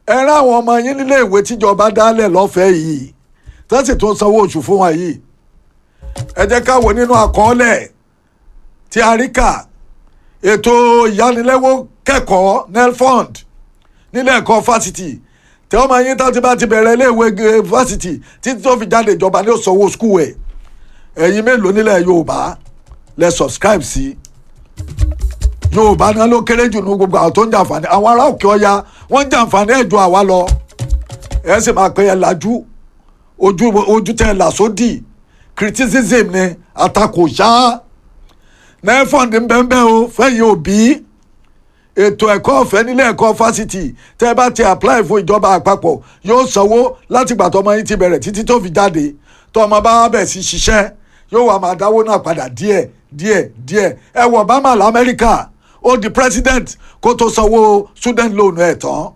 ẹ rán àwọn ọmọ yín nílé ìwé tíjọba dálẹ̀ lọ́fẹ̀ẹ́ yìí tó sì tún sanwó oṣù fún wọn yìí ẹ jẹ́ ká wò nínú àkọọ́lẹ̀ tí a rí kà ètò ìyánilẹ́wọ́ kẹ́kọ̀ọ́ nelfund nílé ẹ̀kọ́ fásitì tí ọmọ yín tó ti bá ti bẹ̀rẹ̀ iléèwé fásitì títí tó fi jáde ìjọba ní òsanwó skul ẹ̀ ẹ̀yin mélòó nílẹ̀ yorùbá lẹ subscribe sí yorùbá náà ló kéré jù ní gbogbo àwọn tó ń jàǹfààní àwọn ará òkè ọya wọ́n ń jàǹfààní ẹ̀ ju àwa lọ ẹ̀ sì máa pè é lajú ojú ojú tẹ̀ là sódì criticism ni àtakò ṣáá nefond ń bẹ́ẹ̀ bẹ́ẹ̀ o fẹ́yìn òbí ètò ẹ̀kọ́ ọ̀fẹ́ nílé ẹ̀kọ́ fásitì tẹ́ ẹ bá ti apply fún ìjọba àpapọ̀ yóò sanwó láti ìgbà tọmọ yín ti bẹ̀rẹ̀ títí tó fi jáde tọmọ bá bẹ̀ sí ṣiṣẹ́ yóò wá máa dáwó náà padà díẹ̀ díẹ̀ díẹ̀ ẹ wọ Obama lamẹ́ríkà ó di president kó tó sanwó student loan ẹ̀ tán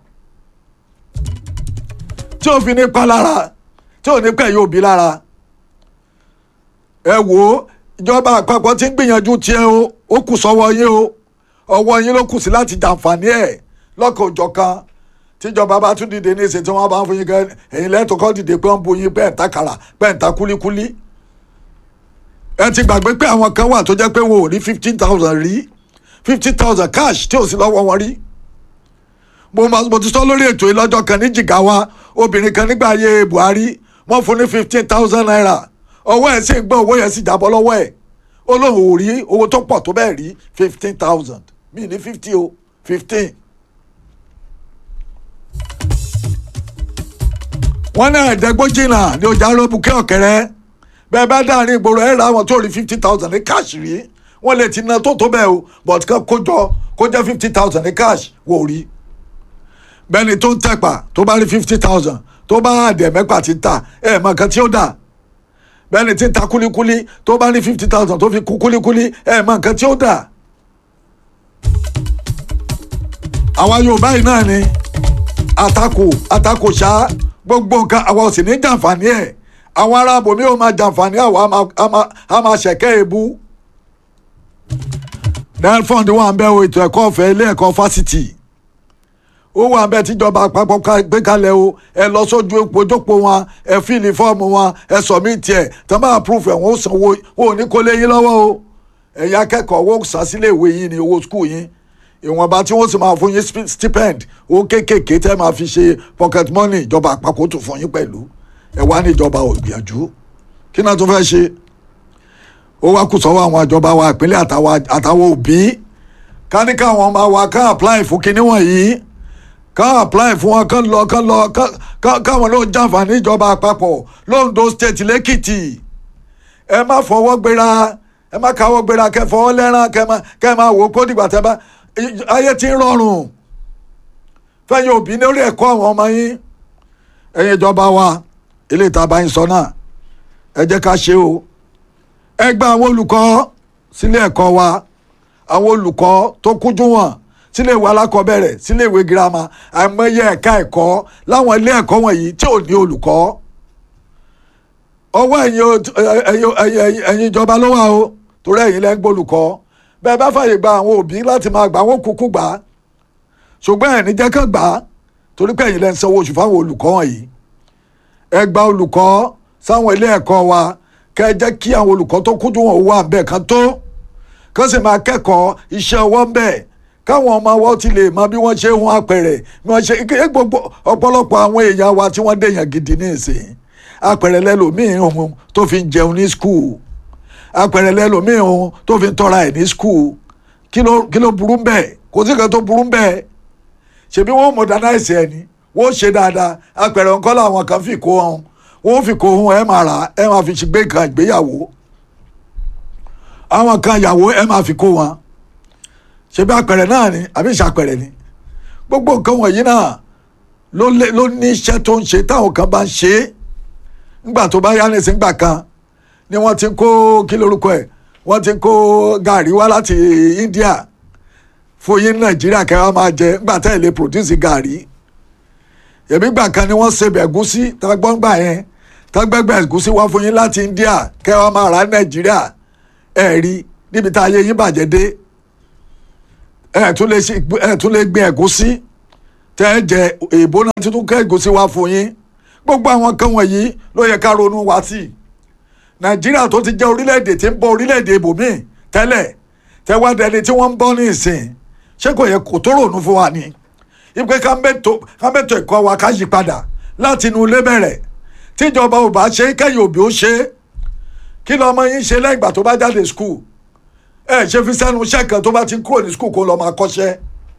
tí ò fi ní pa lára tí ò ní pẹ̀ yóò bí lára ẹ wò ó ìjọba àpapọ̀ ti ń gbìyànjú tiẹ̀ o ó kù sọ́wọ́ yín o ọwọ́ yín ló kù sí láti jàǹfààní ẹ̀ lọ́kàn òjọ̀kan tíjọba bá tún dìde ní ìsìn tí wọ́n bá ń fún yín kẹ́ ẹ̀yin lẹ́tọ̀ọ́ kọ́ dìde pé wọ́n ń bu yín bẹ́ẹ̀ ta kàrà bẹ́ẹ̀ ta kúlíkúlí. ẹ ti gbàgbé pé àwọn kan wà tó jẹ́ pé wọn ò rí fifteen thousand rí fifty thousand cash tí ò sí lọ́wọ́ wọn rí. mo máa mo ti sọ lórí ètò yìí lọ́jọ́ kan ní Jigawa obìnrin kan nígbà ayé Buhari wọ́n fún ní fifteen thousand naira ọwọ́ ẹ̀ sì ń gbọ́ owó yẹn sì jábọ́ lọ́wọ́ ẹ̀ ó lóun ò rí owó tó pọ̀ tó bẹ́ẹ̀ rí fifteen thousand mi ní fifty o fifteen. wọ́n ní ẹ̀ẹ́dẹ́gbójìnà ní ọjà aróbùkẹ́ ọ̀kẹ́rẹ́ bẹ́ẹ̀ bá dáhùn ìgboro ẹ̀ ra àwọn tó rí fifty thousand ní cash rí wọ́n lè ti ná tó tó bẹ́ẹ̀ o but kan kójọ kó jẹ́ fifty thousand ní cash wò rí bẹ́ẹ̀ni tó ń tẹ̀pà tó bá rí fifty thousand tó bá àdẹ̀ mẹ́pà ti ń tà ẹ̀ mọ̀ nǹkan tí ó dà bẹ́ẹ̀ni tí ń ta kúlíkúlí tó bá rí fifty thousand tó fi kú kúlíkúlí ẹ̀ mọ̀ nǹkan tí ó dà àwa Yorùbá yìí náà ni àtakò àtakò ṣá gbogbo nǹkan àwa ò sì ní jàǹfààní ẹ̀ àwọn ará abòmí ò máa jàǹfààní àwa a máa ṣẹ̀kẹ́ èébú. nelfond wà ń bẹ o ètò ẹ̀kọ́ ọ̀fẹ́ ilé ẹ̀kọ́ fásitì ó wà ń bẹ tíjọba àpapọ̀ gbé kalẹ̀ o ẹ lọ sójú ojópo wọn ẹ fíìlì fọ́ọ̀mù wọn ẹ sọ̀mìtì ẹ̀ tán bá approve ẹ̀ wọ́n ó sanwó wọn ò ní kó lé yín lọ́wọ́ o ẹ̀yin akẹ́kọ̀ọ́ wọ́n sá sílé ìwé yín ní owó skul yín ìwọ̀nba tí wọ́n sì máa fún yín stipend owó kéékèèké tẹ́ máa fi ṣe pocket money ìjọba àpapọ̀ tó fún yín pẹ̀lú ẹ wá ní ìjọba ògbìyànjú kí náà tó fẹ́ ṣe ó wá kù sọ́wọ́ àwọn ìjọba wa ìpínlẹ̀ àtàwọn òbí ká ní káwọn máa wá ká apply fún kinní wọ̀nyí ká apply fún wọn kán lọ kán lọ káwọn ló ń jàǹfààní ìjọba àpapọ̀ londo state lẹ́kìtì ẹ má fọwọ́ gbéra ẹ má káwọ́ gbéra kẹ́ fọwọ́ lẹ́rán kẹ́ máa wò ó kó dìgbà tẹ́ bá ayé ti ń rọrùn fẹ́yìn òbí lórí ẹ̀kọ́ àwọn ọmọ yín ẹ̀yin ìjọba wa ilé ìta bá yín sọ náà ẹ jẹ́ ká ṣe o ẹ gba àwọn olùkọ́ sílé ẹ̀kọ́ wa àwọn olùkọ́ tó kújú wọn sílé ìwé alákọ̀ọ́bẹ̀rẹ̀ sílé ìwé girama àìmọye ẹ̀ka ẹ̀kọ́ láwọn ilé ẹ̀kọ́ wọ̀nyí tí ò ní olùkọ́ ọwọ́ ẹ̀yin ìjọba ló wà o torí ẹ̀yin lẹ́ ń gbólùkọ́ bẹ́ẹ̀ bá fàyè gba àwọn òbí láti máa gbà wọ́n kúkú gbà á ṣùgbọ́n ẹ̀ ní jẹ́ kán gbà á torí pé ẹ̀yin lẹ́ ń sanwó oṣù fáwọn olùkọ́ wọ̀nyí ẹ gba olùkọ́ sáwọn ilé ẹ̀kọ́ wa kẹ́ ẹ jẹ́ kí àwọn olùkọ́ tó kúndú wọn wà bẹ́ẹ̀ kan tó kán sì máa kẹ́kọ̀ọ́ iṣẹ́ ọwọ́ ń bẹ̀ káwọn ọmọ wọn ti lè mọ bí wọ́n ṣe ń hun apẹ̀rẹ̀ bí wọ́n ṣe gbogbo ọ̀pọ̀lọpọ̀ àwọn èèyàn wa tí wọ́n dèèyàn gidi ní ìsìn apẹ̀rẹ̀ lẹ́lòmíì ohun tó fi ń jẹun ní skul apẹ̀rẹ̀ lẹ́lòmíì ohun tó fi ń tọ́ra ẹ̀ ní skul kí ló burú bẹ́ẹ̀ kò sí kan tó burú bẹ́ẹ̀ ṣebí wọ́n modernize ẹ̀ ni wọ́n ṣe dáadáa apẹ̀rẹ̀ nǹkan làwọn kan fi kó hàn wọ́n fi kó hàn ẹ̀ máa rà ẹ̀ máa fi gbé kan ìgbéyàwó àwọn kan ìyàwó ẹ̀ máa fi kó wọn ṣebí apẹ̀rẹ̀ náà ni àbí ìṣàpẹ̀rẹ̀ ni gbogbo nǹkan wọ̀nyí náà ló ní iṣẹ́ tó ń ṣe táwọn kan bá ń ṣe é ńgbà tó bá yá ní ìsìngbà kan ni wọ́n ti kó kí lórúkọ ẹ̀ wọ́n ti kó gàrí wá láti India fún yín nàìjíríà kẹwàá máa jẹ ńgbà tẹ́ ẹ̀ lè produce gàrí èmi gbà kan ni wọ́n ṣe ẹ̀gúsí tágbọ́ngbà yẹn tágbẹ́gbẹ́ ẹ̀gúsí wá fún yín láti India kẹwàá máa rà nàìjíríà ẹ̀ rí níbi tá ayé yín bàjẹ́ dé ẹ̀ tún lè gbin ẹ̀gúsí tẹ́ ẹ jẹ èèbó náà tuntun kẹ́gùn sí wa fún yín gbogbo àwọn kan wọ̀nyí ló yẹ ká ronú wá sí i nàìjíríà tó ti jẹ́ orílẹ̀-èdè tí ń bọ́ orílẹ̀-èdè ibòmíì tẹ́lẹ̀ tẹ́wádẹ́ni tí wọ́n ń bọ́ ní ìsìn ṣé kò yẹ kó tó ronú fún wa ni ipe ká mẹ́tò ẹ̀kọ́ wa ká yí padà láti inú ilé bẹ̀rẹ̀ tíjọba ò bá ṣe kẹ́yìn òbí ó ṣe kí lọ́mọ yín ṣe lẹ́yìn ìgbà tó bá jáde skul ẹ ṣe fi sẹ́nu iṣẹ́ kan tó bá ti kúrò ní skul kó lọ́ọ́ máa kọ́ṣẹ́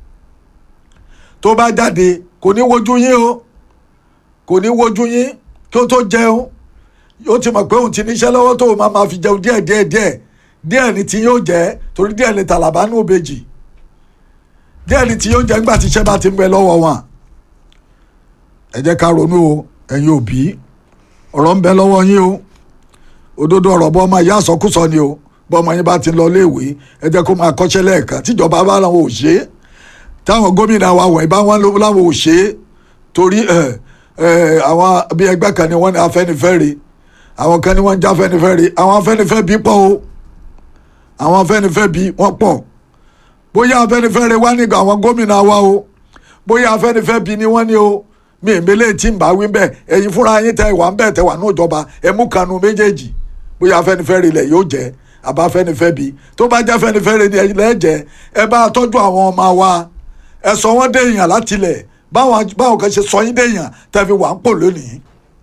tó bá jáde kò ní wojú yín o kò ní wojú yín kí ó tó jẹun yóò ti mọ̀ pé òun ti níṣẹ́ lọ́wọ́ tó o máa máa fi jẹun díẹ̀ díẹ̀ díẹ̀ díẹ̀ ni tí yóò jẹ́ torí díẹ̀ ni tàlàbà ní òbejì díẹ̀ ni tí yóò jẹ́ nígbà tí iṣẹ́ bá ti ń bẹ lọ́wọ́ wọn. ẹ jẹ́ ká ronú o ẹ̀yin òbí ọ̀rọ̀ ń bẹ lọ́wọ́ yín o òdodo ọ̀rọ̀ bọ́ ọmọ ìyá àsọkúsọ ni o bọ́ ọmọ yín bá ti lọ léèwé ẹ jẹ́ kó máa kọ́ṣẹ́ lẹ́ẹ̀kan tíjọba bá làwọn ò ṣe é táwọn gómìnà wa wọ̀nyí bá wọn láwọn ò ṣe é torí àwọn bí ẹgbẹ́ kan ni wọ́n ní Afẹ́nifẹ́re àwọn kan ní wọ́n ń já Afẹ́nifẹ́re àwọn Afẹ́nifẹ́ bí pọ̀ o àwọn Afẹ́nifẹ́ bí wọ́n pọ̀ bóyá Afẹ́nifẹ́re wá nígbà àwọn gómìnà wa o bóyá Afẹ́nifẹ́ bí ni wọ́n ní o mi ìmẹ́lẹ̀ tí ń bá wí bẹ́ẹ̀ ẹ̀yin fúnra yín tẹ ìwà ń bẹ̀ tẹ wà ní ìjọba ẹ̀ mú kanu méjèèjì bóyá Afẹ́nifẹ́re ilẹ̀ yóò jẹ́ àbá Afẹ́nifẹ́ bí tó bá jẹ́ Afẹ́nifẹ́re ni ilẹ̀ jẹ́ ẹ bá tọ́jú àwọn ọmọ wa ẹ sọ wọ́n dé èèyàn látilẹ̀ báwọn kan ṣe sọ yín dé èèyàn tẹ́ fi wà ń pò lónìí.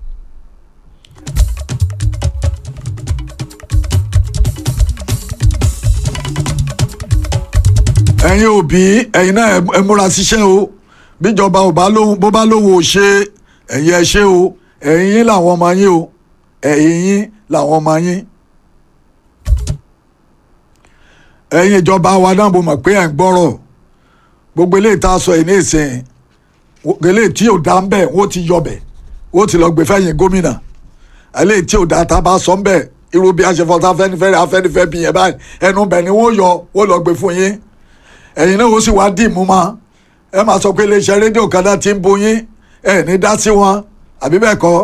ẹ̀yin òbí ẹ̀yin náà ẹ múra síṣẹ́ o bíjọba ò bá lóhun bó bá lóhun ò ṣe ẹ̀yin ẹ ṣe o ẹ̀yin yín làwọn ọmọ yín o ẹ̀yin yín làwọn ọmọ yín. ẹ̀yin ìjọba wa náà mo mọ̀ pé ẹ̀ ń gbọ́rọ̀ gbogbo eléyìí tá a sọ yìí ní ìsìn eléyìí tí ò dá ń bẹ̀ wọ́n ti yọbẹ̀ wọ́n ti lọ gbé fẹ́yìn gómìnà eléyìí tí ò dá tá a bá sọ ń bẹ̀ irú bí aṣèfọ́tà Afẹ́nifẹ́re Afẹ́nifẹ́ bí yẹn báyìí ẹnu bẹ̀ ni wọ́n yọ wọ́n lọ gbé fún yín ẹ̀yin náà ó sì wá dì mú ma ẹ máa sọ pé iléeṣẹ́ rédíò kan náà ti ń bo yín ẹ ní dá sí wọn àbí bẹ́ẹ̀ kọ́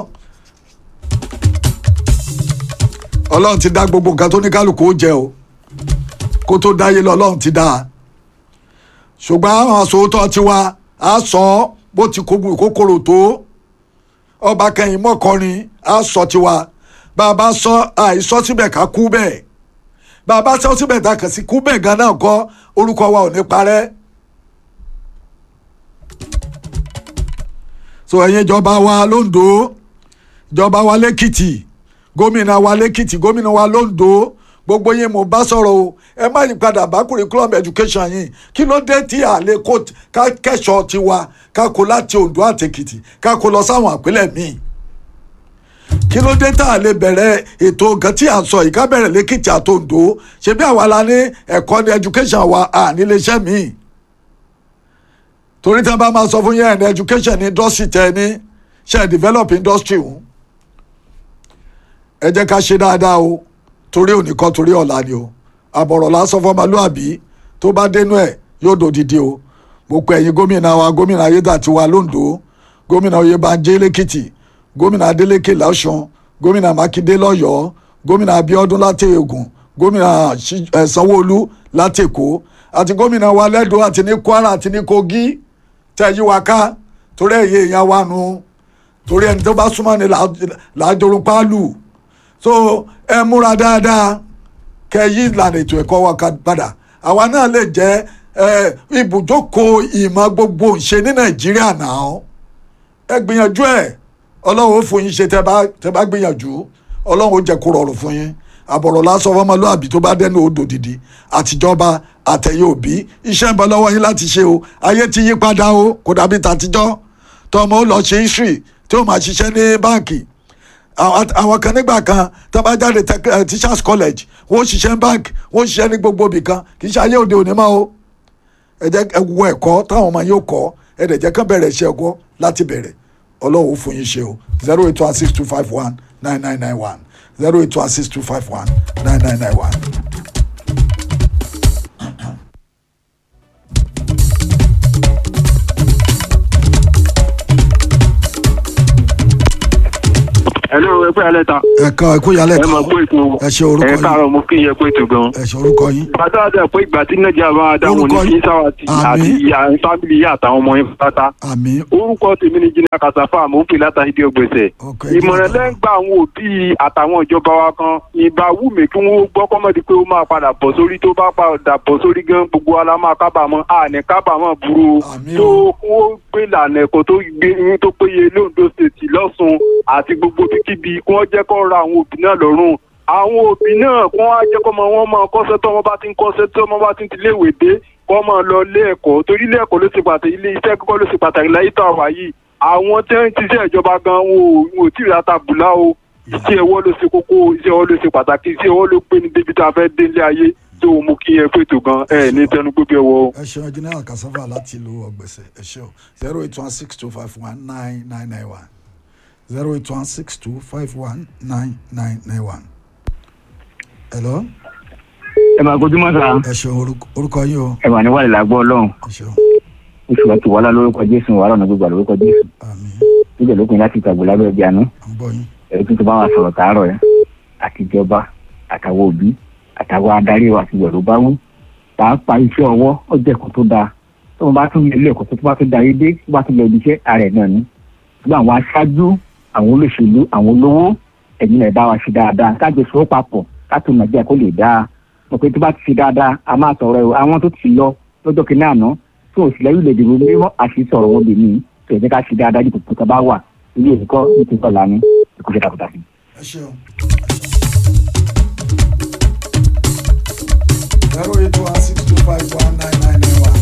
ọlọ́run ti dá gbogbo nǹkan tó ní kálukú ó jẹ o kó tó dáyé lọ ọlọ́run ti dá a ṣùgbọ́n àwọn àsòótọ́ tiwa á sọ bó ti kókòrò tó ọba kẹyìn mọ́kọrin á sọ tiwa bá a bá sọ àìsọ síbẹ̀ ká kú bẹ́ẹ̀ bá a bá sọ síbẹ̀ tá a kàn sí kú bẹ́ẹ̀ gan náà kọ́ orúkọ wa ò ní parẹ́. so ẹ̀yin ìjọba wa londo ìjọba wa lẹ́kìtì gómìnà wa lẹ́kìtì gómìnà wa londo gbogbo yín mo bá sọ̀rọ̀ o ẹ má yí padà bá curriculum education yín kí ló dé tí a lè kó kẹ́sọ̀ tiwa ká kó láti Oǹdó àtèkìtì ká kó lọ sáwọn àpilẹ̀ míì kí ló dé tá a lè bẹ̀rẹ̀ ètò nǹkan tí à ń sọ yìí ká bẹ̀rẹ̀ lẹ́kìtì àtòǹdó ṣebí àwa la ní ẹ̀kọ́ ní education wa à níléeṣẹ́ míì torí tí wọ́n bá máa sọ fún yẹn ní education ní industry tẹ ní ṣe develop industry wọn ẹ jẹ́ ká ṣe dáadáa o torí òní kan torí ọ̀la ni o àbọ̀rọ̀ lásán fọmọlúàbí tó bá dénú ẹ̀ yóò dòdìdí o mo pe ẹ̀yin gómìnà wa gómìnà ayédàtiwa londo gómìnà oyèbánjẹ́ lẹ́kìtì gómìnà adeleke lọ́sùn gómìnà mákindé lọ́yọ̀ọ́ gómìnà abíọ́dún láti ògùn gómìnà sanwó-olú láti èkó àti gómìnà wa lẹ́dọ̀ àti ní kwara àti ní kogi tẹ̀yí wa ká torí ẹ̀yẹ èèyàn wa nu torí ẹni tó bá súnmọ́ ni làájọrun pálù so ẹ múra dáadáa kẹ yí ìlànà ètò ẹ̀kọ́ wa padà àwa náà lè jẹ́ ibùjókòó ìmọ̀ gbogbo ìṣe ní nàìjíríà náà ẹ gbìyànjú ẹ̀ ọlọ́run ó fún yín ṣe tẹ́ bá gbìyànjú ọlọ́run ó jẹ́ kó rọrùn fún yín àbọ̀rọ̀ lásán fọmọlúàbí tó bá dẹnu odò dìdí àtijọba àtẹ̀yẹ òbí iṣẹ́ ń bọ̀ lọ́wọ́ yín láti ṣe o ayé ti yí padà o kò dàbí tàtijọ́ tọmọ ó lọ ṣe history tí ó máa ṣiṣẹ́ ní báǹkì àwọn kan nígbà kan tó bá jáde teachers college wọ́n ṣiṣẹ́ ní báǹkì wọ́n ṣiṣẹ́ ní gbogbo ibì kan kì í ṣe ayé òde òní máa o ẹ jẹ́ ẹ wo ẹ̀kọ́ táwọn ọmọ yóò kọ́ ẹ dẹ̀ jẹ́ kán bẹ̀rẹ̀ iṣẹ́ ẹ̀kọ́ láti bẹ̀rẹ̀ ọlọ́run ó fún yín ṣe o zero eight one six two five one nine nine nine one zero eight one six two five one nine nine nine one. hello ẹ pé alẹ́ ta ẹ̀ka ẹ̀kú yálẹ̀ ẹ ta mọ̀ pé ètò ẹ ṣe orúkọ ẹ yín káàárọ̀ mo kí yẹ pé ètò gan. ẹ ṣe orúkọ yín bàtà àti àpò ìgbà tí nàìjíríà bá dáhùn Orúkọ ní yín? kí sáwà àti Àmín. ìyá fámìlì yá àtàwọn ọmọ yẹn pátá. àmì orúkọ tèmi ni jìnnà kàṣàfà mò ń pè látàrí ìdí ọgbẹ̀sẹ̀. Ok, ìmọ̀ràn Jìnnà. lẹ́ ń gba àwọn òbí àtàwọn ìjọba wa kan ìbá wù mí kí wọ́n gbọ́ kọ́mọ́dé pé ó máa padà bọ̀ sórí tó bá padà bọ̀ sórí gan gbogbo wa la máa kábàámọ̀ àní kábàámọ̀ burú o. Àmín tó o. kí wọ́n gbé ìlànà ẹ̀kọ́ tó gbé tó péye lóńdó state lọ́sùn àti gbogbo bíkíbi kí wọ́n jẹ́ kó ra àwọn òbí náà lọ́rùn àwọn òbí náà kí wọ́n á jẹ́ kó mọ wọn máa kọ́ṣẹ́ tó wọn bá ti ń kọ́ṣẹ́ tó wọn bá ti ń tilé ìwé dé kó máa lọ ilé ẹ̀kọ́ torí ilé ẹ̀kọ́ ló ṣe pàtàkì ilé iṣẹ́ kíkọ́ ló ṣe pàtàkì láyé tó àwà yìí àwọn tí wọ́n ti ṣe ìjọba gan wọn ò wọn ò tí ì rata bùlá o iṣẹ́ ọwọ́ ló ṣe kókó iṣẹ́ ọwọ́ ló ṣe pàtàkì iṣẹ́ ọwọ́ ló gbé ní débi tá a fẹ́ dé ilé ayé tó mú kí ẹ pètò gan ẹ ní tẹnu gbé bí ọwọ́ o. ẹ ṣeun general cassava láti ìlú ọgbẹ̀sẹ̀ ẹ ṣeun zero eight one six two five one nine nine nine one zero eight one six two five one nine nine nine one. hello ẹ máa kojú mọ́ sáà ẹ ṣeun orúkọ- orúkọ yín o ẹ wà ní wàlẹ̀ làgbọ́ ọlọ́run ẹ ṣeun oṣù àti wàhálà lórúkọ jésù wàhálà ọ̀nà gbogbo lórúkọ jésù àmì níbẹ̀ lópin láti ìtàgbọ́ lábẹ́ ẹbí àánú à ń gbọ́ yín ẹ̀rọ tuntun bá wa sọ̀rọ̀ tààrọ̀ ẹ̀ àtijọba àtàwọn òbí àtàwọn adarí wa àti ìwẹ̀rù bá wú pàápàá iṣẹ́ ọwọ́ ó jẹ́ ẹ̀kọ́ tó dáa tó wọn bá tún lé ilé ẹ̀kọ́ tó bá tún da yé dé tó bá tún lọ ibi iṣẹ́ ara ẹ̀ náà ni ṣùgbọ́n àwọn aṣáájú àwọn olóṣèlú àwọn olówó ẹ̀yin náà ẹ bá wa ṣe dáadáa kájọ sọ papọ̀ káàtó nàìjíríà kó lè dáa mọ̀ pé tó bá ti ṣe dáadáa a máa sọ̀rọ̀ ẹ̀ àwọn tó ti lọ lọ́jọ́ kìíní àná tó ò sì lẹ́yìn lè dìbò mímọ́ àti sọ̀rọ̀ wọn bèmí tó ẹ̀ jẹ́ ká ṣe dáadáa dípò tó bá wà ilé ẹ̀kọ́ ní ti sọ̀lá ní ìkúṣẹ́ takuntakun. ẹ ṣeun. zero eight one six two five one nine nine nine one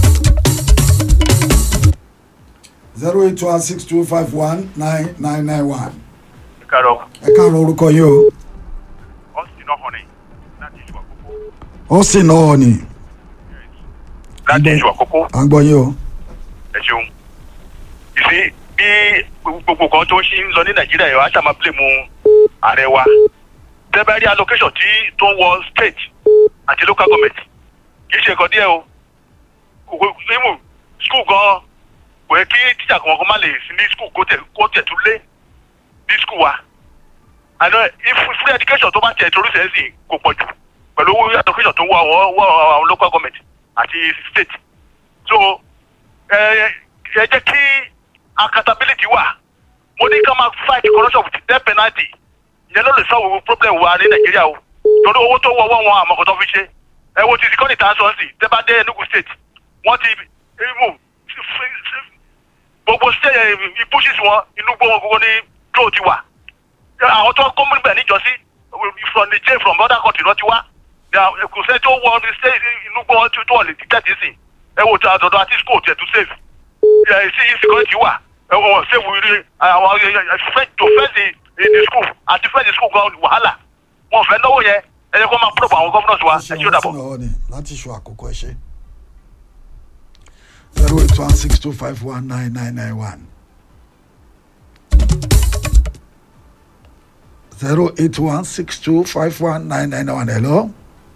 zero eight one six two five one nine nine nine one Kárọ̀ ẹ káàárọ̀ orúkọ yín o Austin Ọ̀hánì láti ìlú àkókò. ó sì náà ni Láti ìlú àkókò à ń gbọ́ yín o ẹ ṣeun. Ìsí bí gbogbo kan tó ń ṣe ń lọ ní Nàìjíríà yìí wá ṣàmà bílẹ̀mù ààrẹ wa. Tẹ́bẹ̀rí allocation tí tó ń wọ state àti local government kì í ṣe nǹkan díẹ̀ o. Kòkó ìmù skul gan kò yẹ kí tíjà kan kan má lè sí ní skul kó tẹ̀ kó tẹ̀ tún lé ní skul wa. Àná free education tó bá tẹ̀ torí sẹ́yìn sí kò pọ̀ jù pẹ̀lú owó allocation tó ń wọ àwọn wọ àwọn local government àti state. So ẹ ẹ jẹ́ kí accountability wà mo ní ká máa fight corruption with death penalty ìyẹn ló lè solve gbogbo problem wa ní nàìjíríà o torí owó tó wọ́wọ́ wọn àmọ́ kò tó fi ṣe ẹ wo ti security tanson sí tẹ́ bá dé enugu state wọ́n ti mú gbogbo state pushes wọn inú gbogbo gbogbo ní dúró ti wà àwọn tó kọ́ mú níbẹ̀ níjọ́sí from the jail from other country lọ́ ti wá kò sẹ́ni tó wọ inú gbogbo tó wọ̀ lè detect sí ẹ wo tó àdọ̀dọ̀ àti school tẹ̀ tó save ẹ sí insecurity wà ẹ wọ́n save rí àwọn to fence in the school àti fence school gan wàhálà wọn fẹ́ náwó yẹn ẹ yẹ kó máa púrọ̀pù àwọn governors wa ẹ ṣé ó dàbọ̀. náà ni láti ṣọ àkókò ẹ ṣe zero eight one six two five one nine nine nine one zero eight one six two five one nine nine nine one hello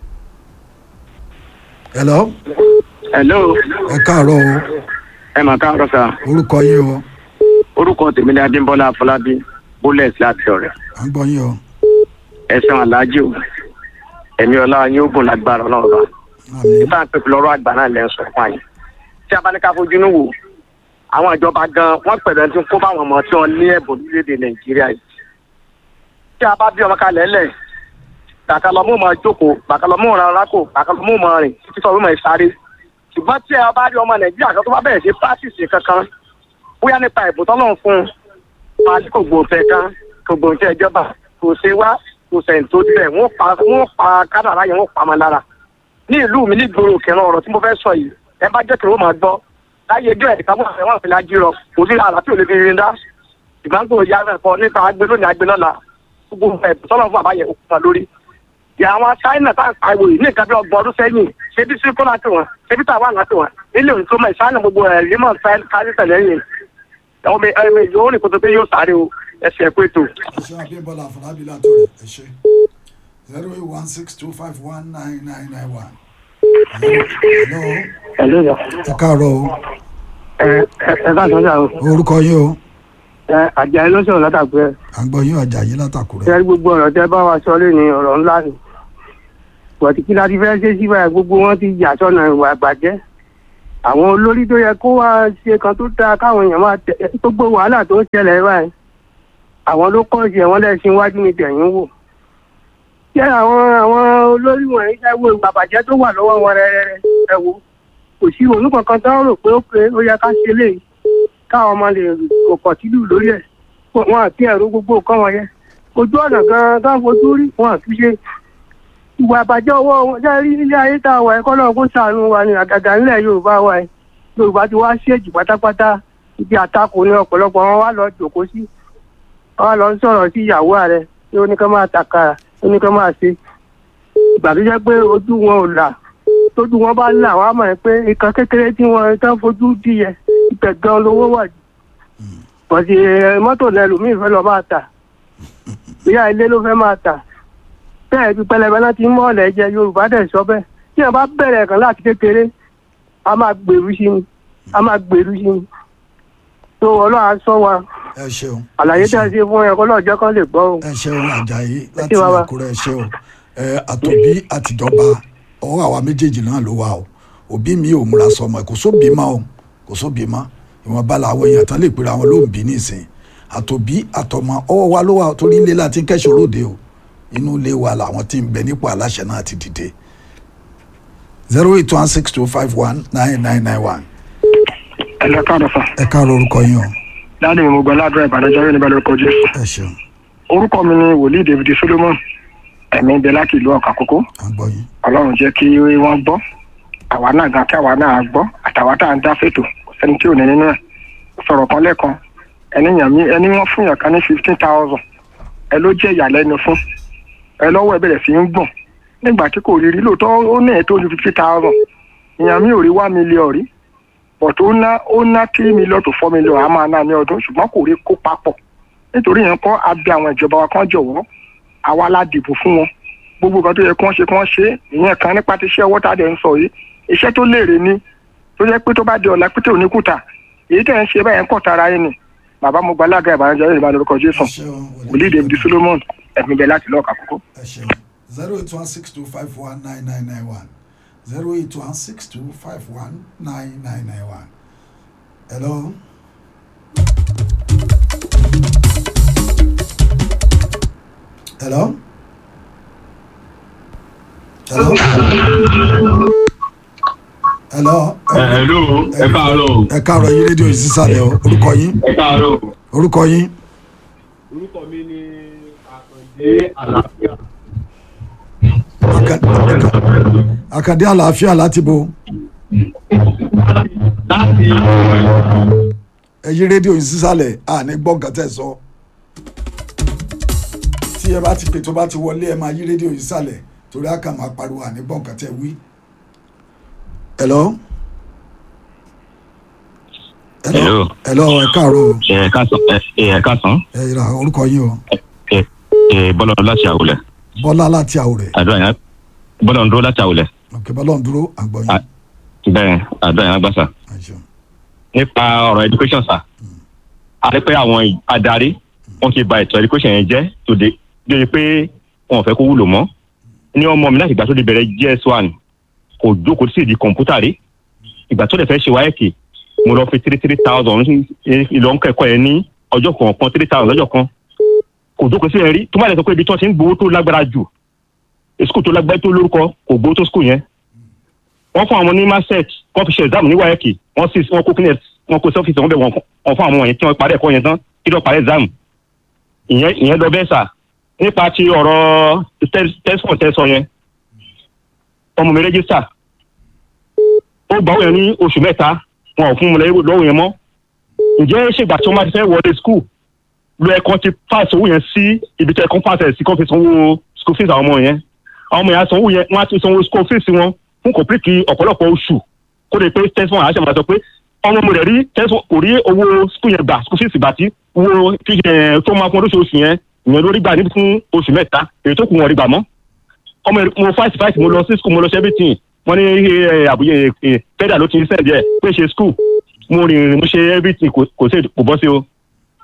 hello hello ẹ káàárọ̀ o ẹ mà káàárọ̀ sà orúkọ yín o orúkọ tèmi ni adébọlá afọlábí bullet láti ọ̀rẹ́ à ń gbọ́ yín o ẹ̀sán aláàjì o ẹ̀mí ọlá yín ó gùn lágbára ọlọ́run bá àmì nípa pẹ̀lú lọ́rọ̀ àgbà náà lẹ́ ń sọ fún àyè tí a bá ní ká fojú inú wò àwọn ìjọba gan wọ́n pẹ̀lú ẹni tí ń kó báwọn ọmọ tí wọ́n ní ẹ̀bùn lórílẹ̀‐èdè nàìjíríà yìí tí a bá bí ọmọ kalẹ̀ lẹ̀ bàkàlọ́mù máa jókòó bàkàlọ́mù ràn rákò bàkàlọ́mù máa rìn títí sọ̀rọ̀ máa sáré ṣùgbọ́n tí a bá rí ọmọ nàìjíríà kan tó bá bẹ̀rẹ̀ sí pàṣìṣe kankan bóyá nípa ìbò tọ́lọ̀ fún un máa tí kò gbòǹfẹ̀ kan kò gbòǹfẹ̀ ìjọba kò ṣe wá kò sẹ̀yìn tó dilẹ̀ wọ́n pa wọ́n pa kádàrá yẹn wọ́n pa ọmọ lára ní ìlú mi ní ìgboro kẹrin ọ̀rọ̀ tí mo fẹ́ sọ yìí ẹ bá jẹ́ kí wọ́n máa gbọ́ láyé ẹjọ́ ẹ̀ka mọ́ àwọn ìfìlà jírọ kò sí àlá tí ò lè fi rin dá ìgbàgbọ́ ìyá rẹ̀ kọ nípa agbe lónìí agbe lọ́la gbogbo ẹ̀ sọ́nà fún àbáyẹ òkú kan lórí. ìyá àwọn China tá à ń pariwo yìí ní nǹkan bí ọgbọ̀n ọdún sẹ́yìn ṣé bí síkó láti wọn ṣé bí tàwa láti wọn nílé òní tó mọ̀ China gbogbo ẹ̀ rímọ̀ kárí tẹ̀lé yìí ọmọ ẹ̀mí yóò rìn kó tó pé yóò sáré o ẹsẹ̀ ẹ̀kú ètò. ẹ ṣe àbíyẹ̀bọ̀lá àfọlábí látọ̀rẹ̀ ẹ ṣe zero eight one six two five one nine nine nine one hello ẹ̀lú yọ ẹ káàárọ̀ o ẹ ẹ ẹ bá sọ́jà o orúkọ yín o ẹ àjàyí ló sọ̀rọ̀ látàgbẹ́ à ń gbọ́ yín ọjà yìí látàkùrẹ́. ṣe gbogbo ọ̀rọ̀ tẹ bá wa sọ lé ní ọ̀rọ̀ ńlá ni bọ̀tí kí láti fẹ́ ṣe síbẹ̀ gbogbo wọn ti yà sọ́nà ìwà àgbàjẹ́ àwọn olórí tó yẹ kó wá ṣe kan tó dáa káwọn èèyàn máa tẹ gbogbo wàhálà tó ń ṣẹlẹ̀ báyìí àwọn ló kọ́ ṣe wọn lẹ́sìn iwájú ní tẹ̀yìn wò ṣé àwọn àwọn olórí wọ̀nyí ẹ wo ìwà àbàjẹ́ tó wà lọ́wọ́ wọn rẹ́rẹ́rẹ́ ẹ wo kò sí òun kankan tó ń rò pé ó pé ó yẹ ká ṣe léyìí káwọn ọmọ lè kò pọ̀ sílù lórí ẹ̀ wọn àti ẹ̀rọ gbogbo nǹkan wọn yẹn ojú ọ̀nà gan-an tó ń fojú rí wọn àti ṣe ìwà àbàjẹ́ ọwọ́ wọn ṣe rí ilé ayé tá a wà ẹ́ kọ́lọ́ kó sànù wa ní àgàgà nílẹ̀ yorùbá wa ẹ̀ yorùbá ti wá ṣèjì pátápátá ibi àtakò ní ọ̀pọ̀lọpọ̀ wọn wá lọ jòkó sí wọn wá lọ ń sọ̀rọ̀ sí ìyàwó ààrẹ tí ó ní ká máa tàkàrà ó ní ká máa ṣe ìgbà tó jẹ́ pé ojú wọn ò là tójú wọn bá là wọn á mọ̀ pé nǹkan kékeré tí wọn tán fojú dí yẹ ibẹ̀ gan lówó wà jù bọ̀dì mọ́tò lẹ́lòmíì fẹ́ lọ máa tà ìyá ilé ló fẹ́ máa tà bẹ́ẹ̀ bí pẹlẹbẹ náà ti ń mọ́ ọ̀lẹ́ jẹ yorùbá dẹ̀ sọ bẹ́ẹ̀ tí wọn bá bẹ̀rẹ̀ kan láti kékeré a máa gbèrú sí ni a máa gbèrú sí ni tó ọlọ́run á sọ wa ẹ ṣeun. àlàyé ẹ tí a ṣeun. ṣe fún ẹ kọ́lọ́ ọjọ́ kan lè gbọ́ o. ẹ ṣeun ajayi láti ṣé bàbá. àkúrẹ́ ẹ ṣeun ẹ àtòbí àtìjọba ọwọ́ àwa méjèèjì náà ló wà o òbí mi ò múra sọmọ ẹ kò sóbì mọ́ o kò sóbì mọ́ ìwọ̀nba làwọn èèyàn tán lè pera wọn ló ń bí nísìn àtòbí àtọmọ ọwọ́ wa ló wà o torí ilé láti ń kẹ́sọ̀ lóde o inú ilé wa làwọn tí ń bẹ nípò aláṣẹ náà ti dìde zero eight one six two five one nine nine nine one ẹ lọ káàdọ̀ fà ẹ káàárọ̀ orúkọ yín o láti ìmọ̀ gbọ́ ládùúrà ìbàdàjọ́ yóò ní bẹ́ẹ̀ lórúkọ jésù. ẹ ṣeun orúkọ mi ni wòlíì david solomon ẹ̀mí ibẹ̀ láti ìlú ọ̀kà kókó à ń gbọ́ yín ọlọ́run jẹ́ kí wọ́n gbọ́ àwa náà gan kí àwa náà gbọ́ àtàwa tá à ń dá fètò kò sẹ́ni tí ò ní nínú ẹ̀ sọ̀rọ̀ kan lẹ́ẹ̀kan ẹni yàn mí ẹni wọ́n fún yàn kan ní fifteen thousand ẹ ló jẹ́ ìyàlẹ́nu fún ẹ lọ́wọ́ ẹ bẹ̀rẹ̀ sí ń gbọ̀n nígbà tí kò rí rí lóòótọ́ ó ní ẹ̀ tó ju fifty thousand ìyàn mi ò rí one million rí but ó ná ó ná three million to four million a máa ná ní ọdún ṣùgbọ́n kò rí kó papọ̀ nítorí yẹn kọ́ abẹ àwọn ìjọba wa kan jọ̀wọ́ àwa la dìbò fún wọn gbogbo nǹkan tó yẹ kí wọ́n ṣe kí wọ́n ṣe ìyẹn kan nípa ti iṣẹ́ ọwọ́ tá a dẹ̀ ń sọ yìí iṣẹ́ tó léèrè ni tó jẹ́ pé tó bá di ọ̀la pété òní kùtà èyí tẹ̀ ń ṣe báyẹn kọ̀ tara yín ni bàbá mo gba alága ìbànújẹ́ yóò bá lórúkọ jésù ẹ ṣeun wòlíì david solomon ẹ̀mí bẹ̀ láti lọ́ọ̀kà kókó. ẹ ṣeun zero eight one six two five one nine nine nine one zero eight one six two five one nine nine nine one. hello. hello. hello. hello. Hello, ẹ káàárọ̀. ẹ káàárọ̀ yín rédíò yìí sísàlẹ̀ o orúkọ yín Ẹ káàárọ̀. orúkọ yín Orúkọ mi ni Àkàndé Àlàáfíà. Aka- Aka- Àkàndé àlàáfíà láti bo Láti ẹ yí rédíò yìí sísàlẹ̀ àní gbọ́ nǹkan tẹ́ sọ tí ẹ bá ti pè tó bá ti wọlé ẹ máa yí rédíò yìí sísàlẹ̀ torí a kàn máa pariwo àní gbọ́ nǹkan tẹ́ wí. hello. Hello. hello ẹ káàárọ̀ o. ẹ káàsán ẹ ẹ káàsán ẹ yìí ra orúkọ yín o ẹ ẹ bọ́lá láti àwòlẹ̀ bọ́lá láti àwòrẹ̀ àdúrà yẹn bọ́lá ń dúró láti àwòlẹ̀ òkè bọ́lá ń dúró àgbọ̀ yín. Ah. bẹ́ẹ̀ àdúrà yẹn gbàsà Ẹ ṣeun. nípa ọ̀rọ̀ education sà a rí pé àwọn adarí wọn ti ba ètò education yẹn jẹ́ tòde débi pé wọn ò fẹ́ kó wúlò mọ́ ní ọmọ mi láti ìgbà tó di bẹ̀rẹ̀ gs one kò jókòó sí ìdí kọ̀ǹpútà rí ìgbà tó lè fẹ́ ṣe wáyẹ̀kì mo lọ fi three three thousand ìlọ ń kẹ́kọ̀ọ́ yẹn ní ọjọ́ kọ̀ọ̀kan three thousand lọ́jọ́ kan kò jókòó sí ẹ̀ rí tó má lè sọ pé ibi tí wọ́n ti ń gbowó tó lágbára jù skul tó lágbára tó lórúkọ kò gbowó tó skul yẹn wọ́n fún àwọn ní maset wọ́n fi ṣe exam ní wáyẹ̀kì wọ́n sì wọ́n kó kíni wọ́n kó sọ́fíìsì wọ́n bẹ̀ wọ́n wọ́n fún àwọn wọ̀nyẹn tí wọ́n parí ẹ̀kọ́ yẹn tán kí lọ́ọ́ parí exam ìyẹn ìyẹn lọ bẹ́ẹ̀ sà nípa ti ọ̀rọ̀ tẹ́sán tẹ́sán yẹn ọmọ mi rẹ́gísítà ó gbà wọ́n yẹn ní oṣù mẹ́ta wọn ò fún un lọ́wọ́ yẹn mọ́ ǹjẹ́ ṣègbà tí wọ́n bá ti fẹ́ wọlé skul lo ẹ̀kọ́ ti pass owó yẹn sí ibi tí ẹ̀kọ́ pass ẹ̀ sí kó fi sanwó school fees àwọn ọmọ yẹn àwọn ọmọ yẹn á sanwó yẹn wọ́n á ti sanwó school fees wọn fún complete ọ̀pọ̀lọpọ̀ oṣù kó lè pé tẹ́sán àṣẹ máa sọ pé ọmọ mo rẹ̀ rí tẹ́sán kò rí owó school yẹn gbà school fees gbà tí owó tó máa fún olóṣooṣù yẹn ìyẹn lórí gbà níbi fún oṣù mẹ́ta èyí tó kù wọn rí gbà mọ́ ọmọ mo fight fight mo lọ sí school mo lọ sí everything wọ́n ní àbúyẹ federal ló ti ń sẹ́ǹdì ẹ̀ pé ṣe school mo rìn mo ṣe everything kò sí kò bọ́ sí o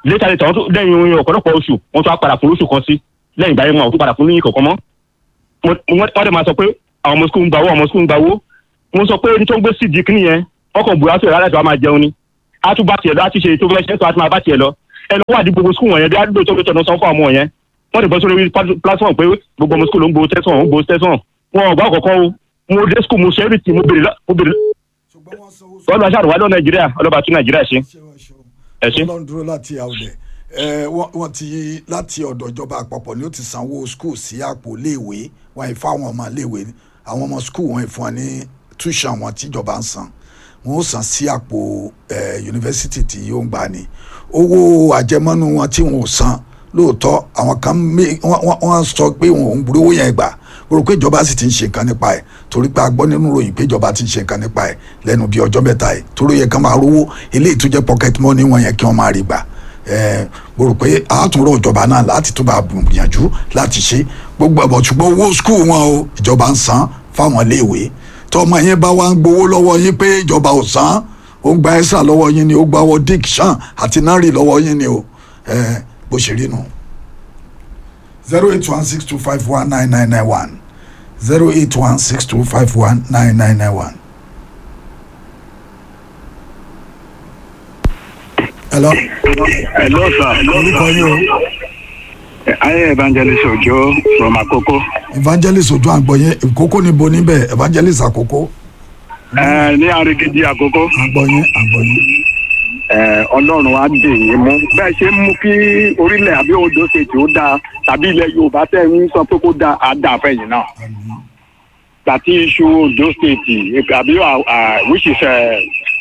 létà létà wọn tún lẹ́yìn oyin ọ̀pọ̀lọpọ̀ oṣù wọn tún á padà fún oṣù kan sí lẹ́yìn ìgbà yẹn wọn ò tún padà fún ní kọ̀ọ̀kan mọ́ Mo- wọ́n wọ́n dẹ̀ máa sọ pé àwọn ọmọ skul ń gbawó àwọn ọmọ skul ń gbawó mo sọ pé ẹni tó ń gbé sídìí kí nìyẹn ọkọ̀ bùrọ̀ àti ìrọ̀lẹ́ àti àwọn máa jẹun ni a tún bá tiẹ̀ lọ a ti ṣe ètò fẹ́ ṣe tó a ti máa bá tiẹ̀ lọ ẹ lọ wà ní gbogbo skul wọ̀nyẹn bí àdúgbò tó tó san fún àwọn yẹn wọ́n lè bọ́ sórí plat- platform pé gbogbo ọmọ skul ló ń gbowó tẹ́sán ń gbowó tẹ́sán wọn ò gbà kọ̀ọ̀kan o mo dé skul mo ṣe everything mo bèrè lọ- mo bèrè ṣùgbọ́n wọ́n sanwó wọ́n lọ aṣáàrùwá lọ nàìjíríà ọlọ́ba tún nàìjíríà ṣe ẹ ṣe. ọlọ́run dúró láti àwùlẹ̀ ẹ wọ́n wọ́n ti láti ọ̀dọ̀ ìjọba àpapọ̀ ni ó ti sanwó skul sí àpò léèwé wọ́n yìí fáwọn ọmọ léèwé àwọn ọmọ skul wọ́n yìí fún wọn ní tuition wọn tíjọba ń san wọ́n ó san sí àpò ẹ yunifásitì tí yóò ń gbà ní owó àjẹmọ́nú wọn tí wọ́n ò san lóòótọ́ àwọn kan mé- wọ́n- wọ́n wọ́n sọ pé wọn ò ń burú owó yẹn gbà mo rò pé ìjọba sì ti ń ṣe nǹkan nípa ẹ̀ torí pé a gbọ́ nínú ròyìn pé ìjọba ti ń ṣe nǹkan nípa ẹ̀ lẹ́nu bíi ọjọ́ mẹ́ta ẹ̀ torí yẹ kán máa rówó eléyìí tó jẹ́ pocket money wọn yẹn kí wọ́n máa rí gbà ẹ̀ mo rò pé àátúnrọ̀ ìjọba náà láti tó bá gbìyànjú láti ṣe gbogbo ẹ̀bọ̀ ṣùgbọ́n owó skul wọn o ìjọba ń san fáwọn iléèwé tọmọ yẹn bá wá ń gbowó lọ́wọ́ yín pé ìjọba ò san ó ń gba ẹ́sà lọ́wọ́ yín ni ó gba ọwọ́ dick shan àti nari lọ́wọ́ yín ni o ẹ̀ bó ṣe rí nu zero eight one six two five one nine nine nine one zero eight one six two five one nine nine nine one. hello hello sir. orúkọ yín o ayé evangelist ojo from akoko. evangelist ojú àgbọ̀yé ìkókó níbo níbẹ̀ evangelist àkókò ẹ ní arigidi akoko. àgbọ̀yé àgbọ̀yé ẹ ọlọ́run á dè yín mú bẹ́ẹ̀ ṣe ń mú kí orílẹ̀ àbí odò ṣètì ó dáa tàbí ilẹ̀ yorùbá tẹ̀ ń sọ pé kó dáa á dáa fẹ̀yìn náà. tàbí iṣu odò ṣètì àbí which is ẹ,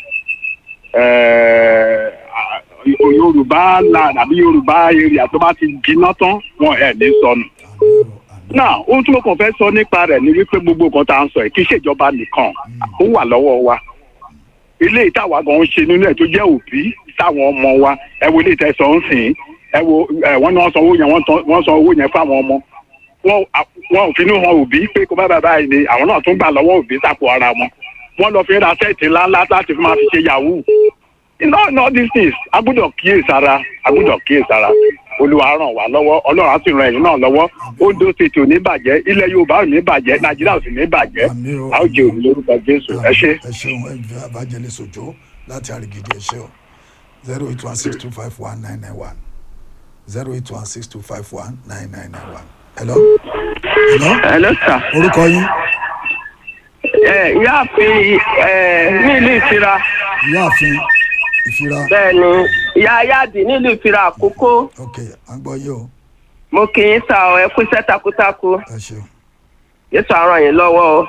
ẹ, yorùbá land àbí yorùbá area tó bá ti jiná tán wọn ẹ̀ ní sọnù náà ohun tí mo kàn fẹ́ sọ nípa rẹ̀ ni wípé gbogbo nǹkan tá à ń sọ yìí kì í ṣèjọba nìkan ó wà lọ́wọ́ wa ilé ìtawà gan ń ṣe nínú ẹ̀ tó jẹ́ òbí táwọn ọmọ wa ẹ wo ilé ìtẹ̀sán ń sìn ẹ wo ẹ wọ́n ní wọ́n san owó yẹn wọ́n tán- wọ́n san owó yẹn fáwọn ọmọ wọn à- wọn ò finú hàn òbí pé kó bá bàbá yìí ni àwọn náà tún gbà lọ́wọ́ òbí sápò ara wọn wọ́n lọ fi ra sẹ́ẹ̀tì ńláńlá láti fi máa fi ṣe yahoo iná iná these things a gbọ́dọ̀ kíyèsára a gbọ́dọ̀ kíyèsára olúwa ràn wá lọ́wọ́ ọlọ́run á sì ran ẹ̀yin náà lọ́wọ́ ondo state ò ní bàjẹ́ ilẹ̀ yorùbá ò ní bàjẹ́ nàìjíríà ò sì ní bàjẹ́ Àmín o. a ó jẹ òní lórúkọ jésù ẹ ṣé. ẹ ṣeun evangelist ojú láti àrígidì ẹ ṣe o zero eight one six two five one nine nine one zero eight one six two five one nine nine nine one hello hello hello sir. orúkọ yín ẹ ìyáàfin ẹ nílùú ìfira ìyáàfin ìfira bẹ́ẹ̀ ni ìyá ayáàdì nílùú ìfira àkókò ok à ń gbọ́ yé o mo kì í sa ọ ẹ kú iṣẹ́ takuntakun ẹ ṣeun yéṣu àrùn yìí lọ́wọ́ o.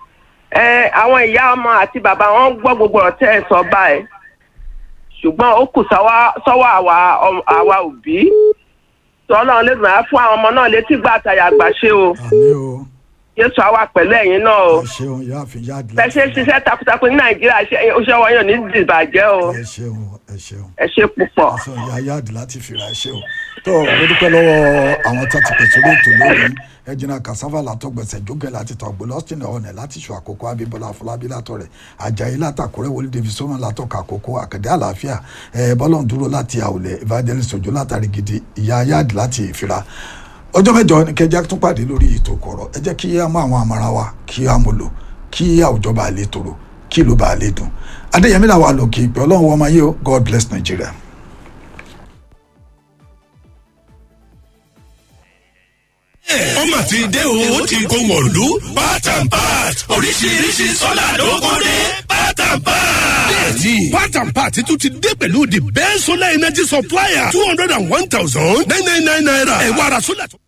ẹ àwọn ìyá ọmọ àti bàbá wọn gbọ́ gbogbo ọ̀tẹ́ ẹ̀ sọ báyìí ṣùgbọ́n ó kù sọ́wọ́ sọ́wọ́ àwa ọm- àwa òbí tọ́lọ́run lè máa fún àwọn ọmọ náà létí gbà àtàyà àgbà ṣe o àmì o yéṣu àwa pẹ̀lú ẹ̀yin náà o ẹ ṣeun ìyáàfin yáàdì bẹ́ẹ̀ ṣe ń ṣiṣẹ́ takuntakun ní nàìjíríà ṣe- iṣẹ́ wọn yóò ní dìbàjẹ́ o ẹ ṣeun ẹ ṣeun ẹ ṣe púpọ̀. ẹ ṣeun ìyá yáàdì láti fìrà ẹ ṣeun tó o dúpẹ́ lọ́wọ́ àwọn tó ti pèsè orí ètò lónìí ẹjìnà kasava látọgbẹsẹ jókè láti tọgbẹ lọsìn ọ̀nà láti ṣù àkókò abímbọ́lá afọlábí látọ̀ rẹ̀ ajayi látàkùrẹ́ wọlé david sọ́mọ látọ̀kọ̀ àkókò àkàdé àlàáfíà ẹ bọ́lọ̀ ń dúró láti àwùlẹ̀ evangelist ojú látàrí gidi ìyá yáàdì láti ìfira ọjọ́ mẹ́jọ ni kẹjá tún pàdé lórí ètò kọ̀rọ̀ ẹ jẹ́ kí á mú àwọn àmàrà wa kí á mú lò kí àwùjọ bá lè tòrò kí ìlú bá lè dùn adéyẹmí làwọn àlòkè ìpè ọlọ́run wọ́n máa yé o god bless nigeria. ọmọ ti dé o ó ti kó wọ̀lú part and part oríṣiríṣi sọ́là ló kó dé part and part. bẹ́ẹ̀ni part and part tún ti dé pẹ̀lú the best solar energy supplier two hundred and one thousand nine nine nine naira ẹ̀ wá ara sólà tó.